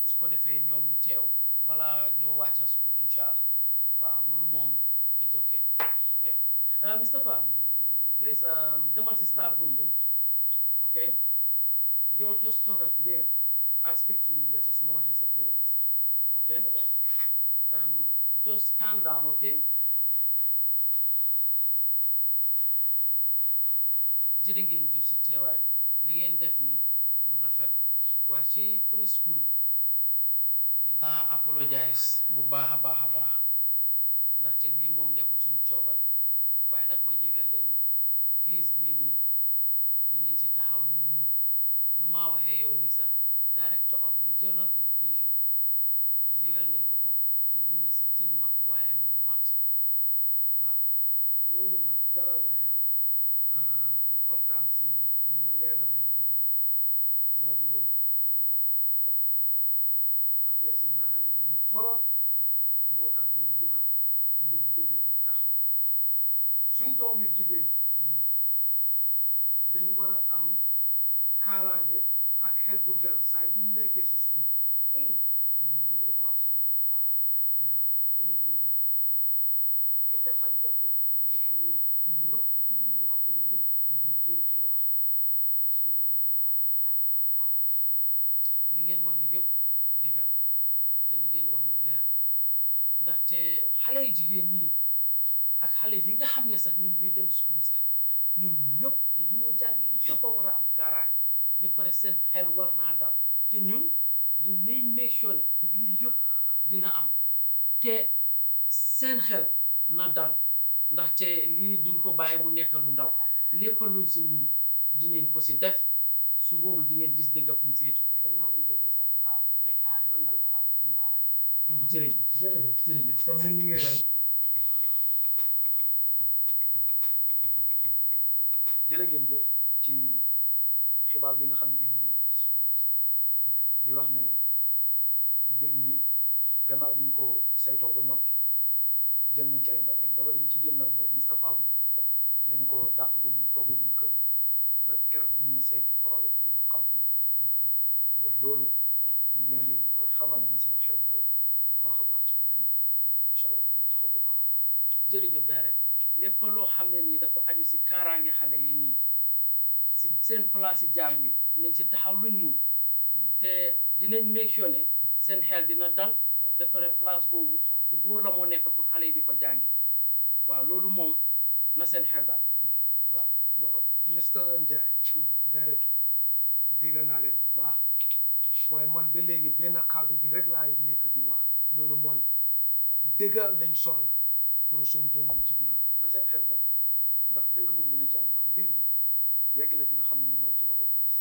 su ko defee ñoom ñu teew balaa ñoo wàcca school incha allah waaw loolu moom it's okay yeah uh, Mr. Fa please um, demal si staff room bi okay yow just toogal fi there I'll speak to you later su ma waxee sa parents okay um, just calm down okay jërë ngeen jëf si teewaay bi li ngeen def ni lu rafet la waaye ci turi school dinaa apologize bu baax a baax a baax ndaxte lii moom nekkul suñ coobare waaye nag ma yëgal leen ni case bii nii dinañ ci taxaw luñ mun nu maa waxee yow nii sax director of regional education yëgal nañ ko ko te dina si jël matuwaayam yu mat waaw loolu nag dalal na xel di kontaan si li nga leeralee mbir mi ndax du loolu nga sax ak ci waxtu bi ñu koy jëlee affaire si naxari nañu torop moo tax dañ bugga pour dëgg bu taxaw suñ doom yu jigéen dañ war a am kaaraange ak xel bu dal saay buñ nekkee si school bi tey bu ñu wax suñu doom faa ëllëg mën naa doon kenn te dafa jot na fu mu nekk nii noppi bi ñu noppi nii ñu jéem cee wax ndax suñu doom dañ war a am jàmm am kaaraange ci ñoom li ngeen wax ni yëpp dëgg la te li ngeen wax lu leer la ndaxte xale yu jigéen ñi ak xale yi nga xam ne sax ñoom ñooy dem school sax ñoom ñëpp yi ñoo jàngee yëpp a war a am kaaraange ba pare seen xel war naa dal te ñun dinañ make sure ne lii yëpp dina am te seen xel na dal ndaxte lii duñ ko bàyyi mu nekk lu ndaw lépp luñ si mun dinañ ko si def su boobu di ngeen gis dëgg fu mu féetoo. te gannaaw bu ñu déggee sa xibaar bi ah doon na loo xam ne mën naa dalal jërëjëf jërëjëf jërëjëf. comme ni ñu ngi dem jërë ngeen jëf ci xibaar bi nga xam ne indi ngeen ko fii si Small West di wax ne mbir mi gannaaw bi ñu ko saytoo ba noppi jël nañ ci ay ndogal ndogal yi ñu ci jël nag mooy Mr Fall moom dinañ ko dàq gu mu togg gu mu kër ba keroog ñuy saytu problème bi ba xam fu muy fi kon loolu ñu ngi leen di xamal ne na seen xel dal bu baax a baax ci mbir mi incha allah ñu ngi taxaw bu baax a baax. jërëjëf direct lépp loo xam ne nii dafa aju si kaaraange xale yi nii si seen place yi jàngu yi dinañ si taxaw luñ mun te dinañ make sure ne seen xel dina dal ba pare place boobu fu óor la moo nekk pour xale yi di fa jàngee waaw loolu moom na seen xel dal waaw. waaw Mr Ndiaye directeur dégg naa leen bu baax waaye man ba léegi benn kàddu bi rek laay nekk di wax loolu mooy dëgg lañ soxla pour suñ doom bu jigéen bi na seen xel dal ndax dëgg moom dina ci am ndax mbir mi yegg na fi nga xam ne moom mooy ci loxo police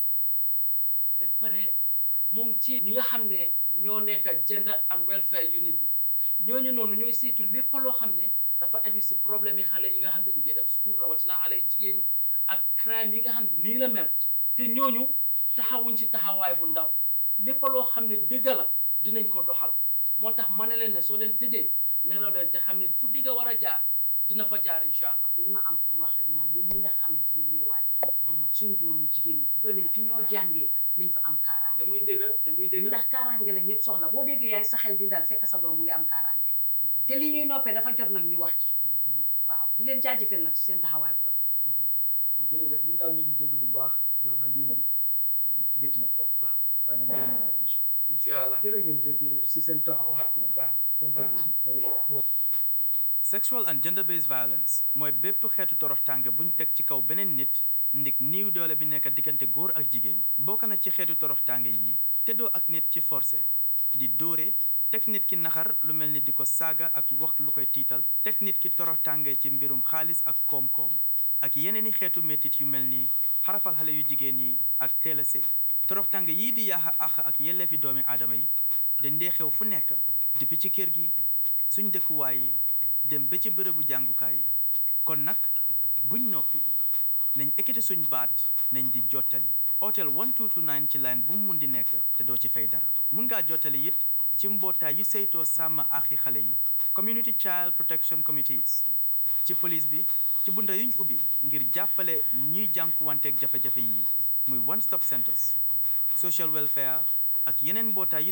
ba pare mu ngi ci ñi nga xam ne ñoo nekk gender and welfare unit bi ñooñu noonu ñooy saytu lépp loo xam ne dafa aju si problème yi xale yi nga xam ne ñu ngi dem school rawatina xale yu jigéen ñi ak crime yi nga xam ne nii la mel te ñooñu taxawuñ ci taxawaay bu ndaw lépp loo xam ne dëgg la dinañ ko doxal moo tax ma ne leen ne soo leen tëddee nelaw leen te xam ne fu dëgg war a jaar dina fa jaar incha allah. li ma am pour wax rek mooy ñun ñi nga xamante ne ñooy waajur suñ doom yu jigéen ñi bëgg nañ fi ñoo jàngee nañ fa am kaaraange te muy dëgg te muy dëgg. ndax kaaraange la ñëpp soxla boo déggee yaay sa xel di dal fekk sa doom mu ngi am kaaraange te li ñuy noppee dafa jot nag ñu wax ci waaw di leen jaajëfal nag ci seen taxawaay bu rafet jërëjëf ñun daal ñu ngi jégalu bu baax yoo xam ne lii moom métti na trop waaw waaye nag dinañ ñëw rek incha allah incha allah. jërë ngeen jëf yéen si seen taxawaay kontaan ci jërëjëf. sexual and gender based violence mooy bépp xeetu toroxtaange buñ teg ci kaw beneen nit ndik niiw doole bi nekk diggante góor ak jigéen bokk na ci xeetu toroxtaange yi teddoo ak nit ci forcé di dóore teg nit ki naxar lu mel ni di ko saaga ak wax lu koy tiital teg nit ki toroxtaange ci mbirum xaalis ak koom-koom ak yeneeni xeetu métit yu mel ni xarafal xale yu jigéen yi ak teel a sëy toroxtaange yii di yaaxa àq ak yelleefi doomi aadama yi dañ dee xew fu nekk depuis ci kër gi suñ dëkkuwaay yi dem ba ci bërëbu jàngukaay yi kon nag buñ noppi nañ ekkati suñ baat nañ di jottali otel 1229 ci line bu mu mun di nekk te doo ci fay dara mun ngaa jottali it ci mbootaay yu saytoo sàmm axi xale yi community child protection committees ci police bi ci bunta yuñ ubbi ngir jàppale ñuy jànkuwanteeg jafe-jafe yi muy one stop centers social welfare ak yeneen mbootaay yu